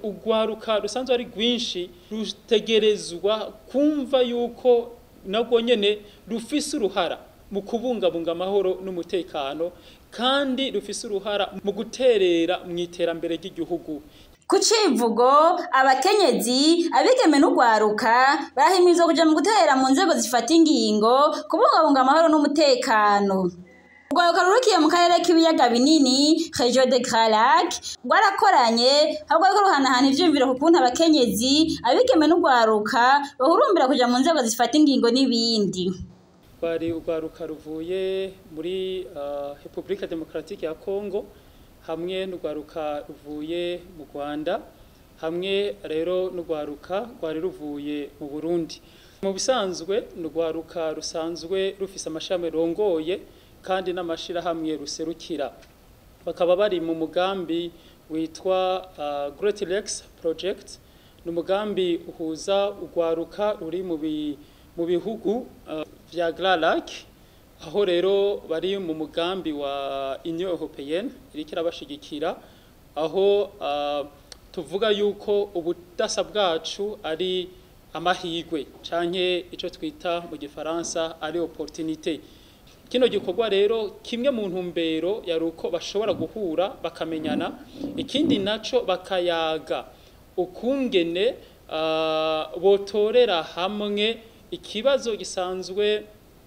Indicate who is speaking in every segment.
Speaker 1: urwaruka rusanzwe ari rwinshi rutegerezwa kumva yuko nabwo nyene rufise uruhara mu kubungabunga amahoro n'umutekano kandi rufise uruhara mu guterera mu iterambere ry'igihugu
Speaker 2: ku civugo abakenyezi abigeme n'urwaruka barahimirizwa kuja mu gutera mu nzego zifata ingingo kubungabunga amahoro n'umutekano urwaruka rurukiye mu karere k'ibiyaga binini region de Grand Lac rwarakoranye aho rwariko ruhanahana ivyiyumviro ku kuntu abakenyezi abigeme n'urwaruka bahurumbira kuja mu nzego zifata ingingo n'ibindi
Speaker 1: bari urwaruka ruvuye muri uh, Republika Demokratike ya Congo hamwe n'urwaruka ruvuye mu Rwanda hamwe rero n'urwaruka rwari ruvuye mu Burundi mu bisanzwe n'urwaruka rusanzwe rufise amashami rongoye kandi n'amashirahamwe ruserukira bakaba bari mu mugambi witwa uh, Great Lakes Project ni umugambi uhuza urwaruka ruri mu mu bihugu uh, vya Grand Lac aho rero bari mu mugambi wa Union Européenne iriko irabashigikira aho uh, tuvuga yuko ubudasa bwacu ari amahigwe canke ico twita mu gifaransa ari opportunité kino gikorwa rero kimwe mu ntumbero yari uko bashobora guhura bakamenyana ikindi naco bakayaga ukungene uh, botorera hamwe ikibazo gisanzwe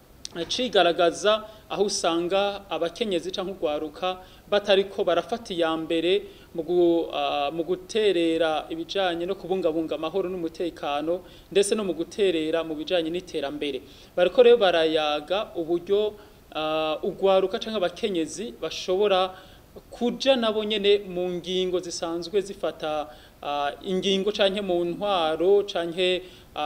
Speaker 1: cigaragaza aho usanga abakenyezi cyangwa urwaruka batariko barafata iya mbere mu guterera ibijyanye no kubungabunga amahoro n'umutekano ndetse no mu guterera mu bijyanye n'iterambere bariko rero barayaga uburyo urwaruka cyangwa abakenyezi bashobora kuja nabo nyene mu ngingo zisanzwe zifata ingingo canke mu ntwaro canke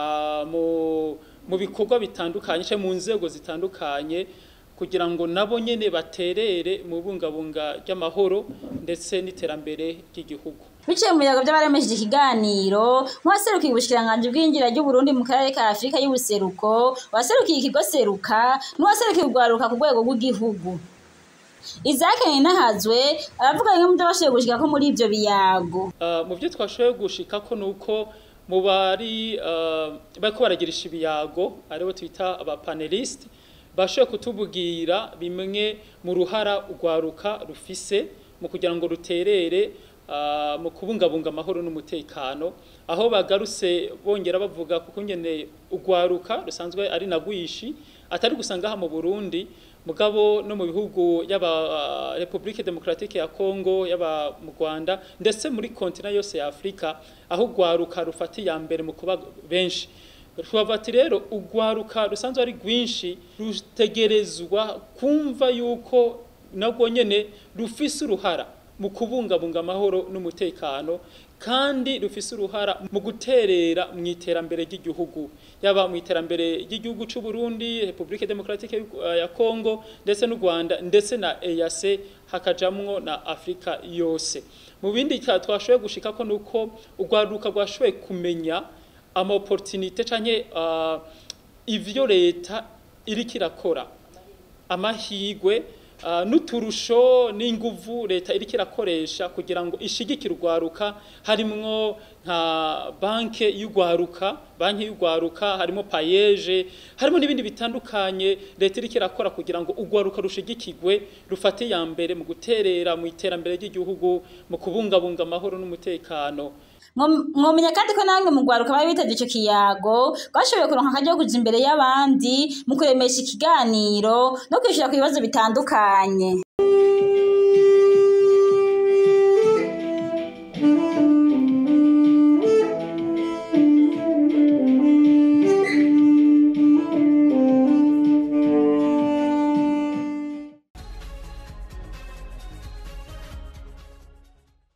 Speaker 1: mu mu bikorwa bitandukanye cyangwa mu nzego zitandukanye kugira ngo nabo nyene baterere mu bungabunga ry'amahoro ndetse n'iterambere ry'igihugu
Speaker 2: biciye mu biyago by'abaremesheje ikiganiro nk'uwaserukiye ubushikiranganji bw'injira ry'uburundi mu karere ka afurika y'ubuseruko waserukiye ikigo seruka n'uwaserukiye urwaruka ku rwego rw'igihugu Isaac Ninahazwe aravuga bimwe mu byo bashoboye gushika ko muri ivyo biyago
Speaker 1: uh, mu byo twashoboye gushika ko nuko mu bari uh, bariko baragirisha ibiyago aribo twita aba panelist bashoboye kutubwira bimwe mu ruhara urwaruka rufise mu kugira ngo ruterere uh, mu kubungabunga amahoro n'umutekano aho bagarutse bongera bavuga kuko nyene urwaruka rusanzwe ari nagwishi atari gusanga ha mu Burundi mugabo no mu bihugu y'aba uh, Republique Democratique ya Congo y'aba mu Rwanda ndetse muri kontinent yose ya Afrika aho urwaruka rufata ya mbere mu kuba benshi twavati rero urwaruka rusanzwe ari rwinshi rutegerezwa kumva yuko nabwo nyene rufise uruhara mu kubungabunga amahoro n'umutekano kandi rufise uruhara mu guterera mu iterambere ry'igihugu yaba mu iterambere ry'igihugu cy'u Burundi Republique Democratique ya Congo ndetse n'u Rwanda ndetse na EAC hakajamwo na Afrika yose mu bindi twashoboye gushika ko nuko urwaruka rwashoboye kumenya ama opportunité canke uh, ivyo leta iriko irakora amahigwe uh, n'uturusho n'inguvu leta iriko irakoresha kugira ngo ishigikire urwaruka harimwo nka banke y'urwaruka banki y'urwaruka harimo payeje harimo n'ibindi bitandukanye leta iriko irakora kugira ngo urwaruka rushigikirwe rufate ya mbere mu guterera mu iterambere ry'igihugu mu kubungabunga amahoro n'umutekano
Speaker 2: mwomenya kandi ko namwe mu rwaruka bari bitavye ico kiyago bashoboye kuronka akaryo kuja imbere y'abandi mu kuremesha ikiganiro no kwishura ku bibazo bitandukanye